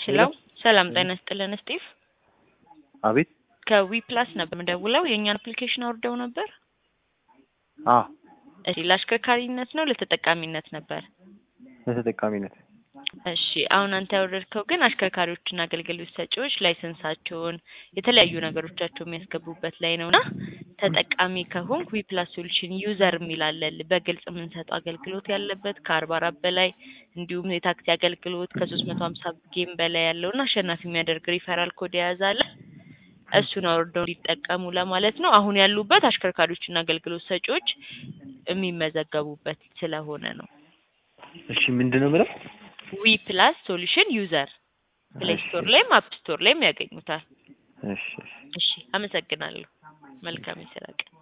ሄሎ ሰላም ጤና ይስጥልን ስጢፍ አቤት ከዊ ፕላስ ነበር የምደውለው የእኛን አፕሊኬሽን አውርደው ነበር አ እሺ ለአሽከርካሪነት ነው ለተጠቃሚነት ነበር ለተጠቃሚነት እሺ አሁን አንተ ያወረድከው ግን አሽከርካሪዎችና አገልግሎት ሰጪዎች ላይሰንሳቸውን የተለያዩ ነገሮቻቸው የሚያስገቡበት ላይ ነው እና ተጠቃሚ ከሆንክ ዊ ፕላስ ሶሉሽን ዩዘር የሚላለን በግልጽ የምንሰጠው አገልግሎት ያለበት ከአርባ አራት በላይ እንዲሁም የታክሲ አገልግሎት ከሶስት መቶ ሀምሳ ጌም በላይ ያለው እና አሸናፊ የሚያደርግ ሪፈራል ኮድ የያዛለ እሱን አውርደው እንዲጠቀሙ ለማለት ነው። አሁን ያሉበት አሽከርካሪዎችና አገልግሎት ሰጪዎች የሚመዘገቡበት ስለሆነ ነው። እሺ ምንድን ነው የምለው? ዊ ፕላስ ሶሉሽን ዩዘር ፕሌይ ስቶር ላይም አፕ ስቶር ላይም ያገኙታል። እሺ እሺ እሺ አመሰግናለሁ። መልካም የስራ ቀን